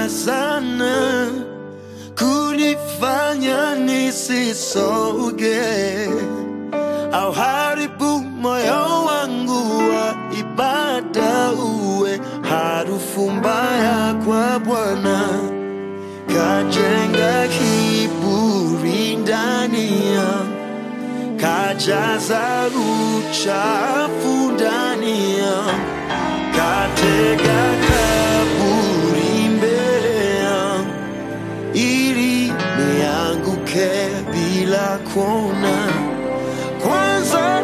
sana kunifanya nisisoge au haribu moyo wangu wa ibada uwe harufu mbaya kwa Bwana, kajenga kiburi ndani yangu kajaza uchafu ndani yangu, katega kaburi mbele yangu, ili nianguke bila kuona. Kwanza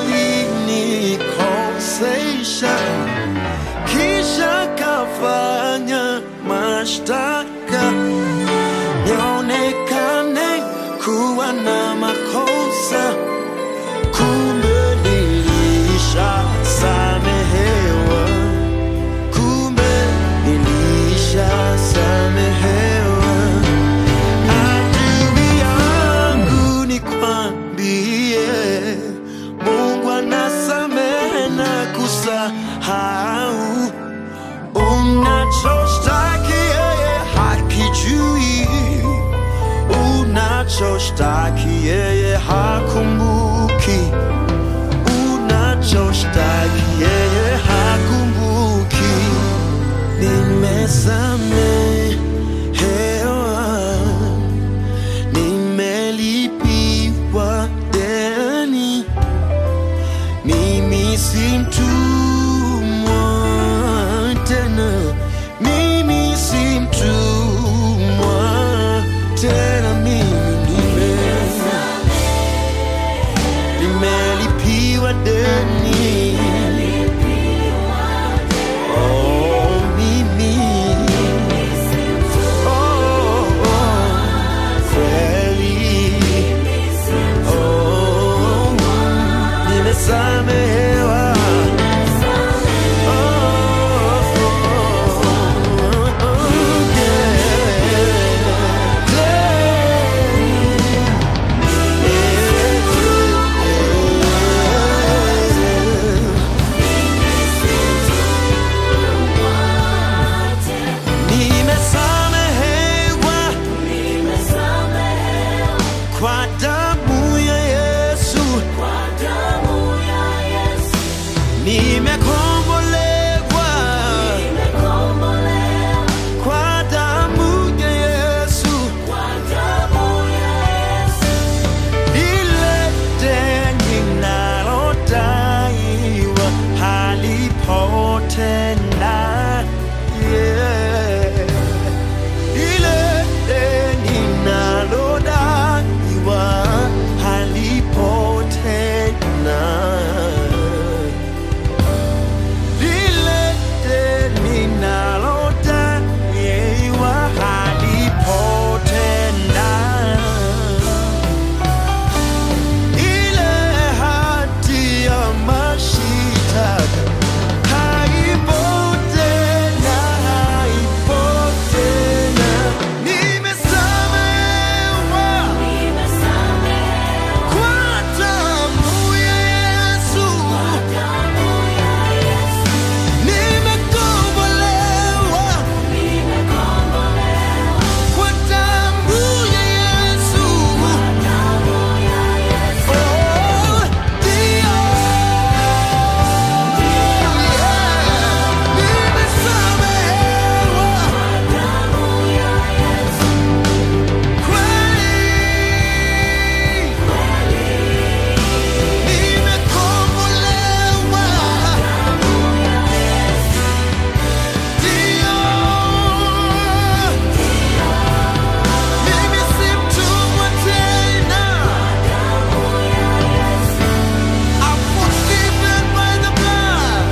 alinikosesha, kisha kafanya mashtaka nionekane kuwa na makosa, kumbe nilisha samehewa, kumbe nilisha samehewa. Adui yangu nikwambie, Mungu anasamehe na kusahau unachoshtaki yeye hakijui, unachoshtaki yeye hakumbuki, unachoshtaki yeye hakumbuki. Nimesamehewa, nimelipiwa deni, mimi si mtumwa tena, mimi si mtumwa tena, mimi nime nimelipiwa deni. Oh, mimi oh, oh, kweli oh, nimesamehewa. Nimesamehewa kwa damu ya Yesu, nimekombolewa kwa damu ya Yesu, ile deni nalodaiwa halipo tena. Yeah. Ile deni nalodaiwa halipo tena. Lile deni nalodaiwa halipo tena. Ile hati ya mashitaka haipo tena, haipo tena. Nimesamehewa kwa damu ya Yesu. Nimekombolewa kwa damu ya Yesu. Oh, ndio. Nimesamehewa kweli. Nimekombolewa ndio. Mimi si mtumwa tena. I'm forgiven by the blood.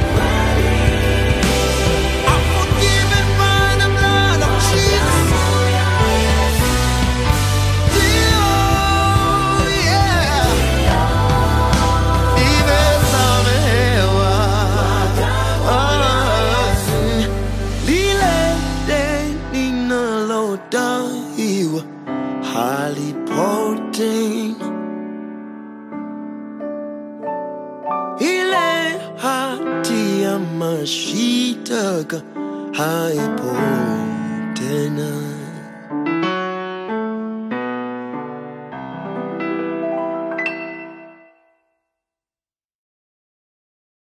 I'm forgiven by the blood of Jesus. Ndio, yeah. Nimesamehewa. Ah, lile deni nalodaiwa halipo tena. Ile hati ya mashitaka haipo tena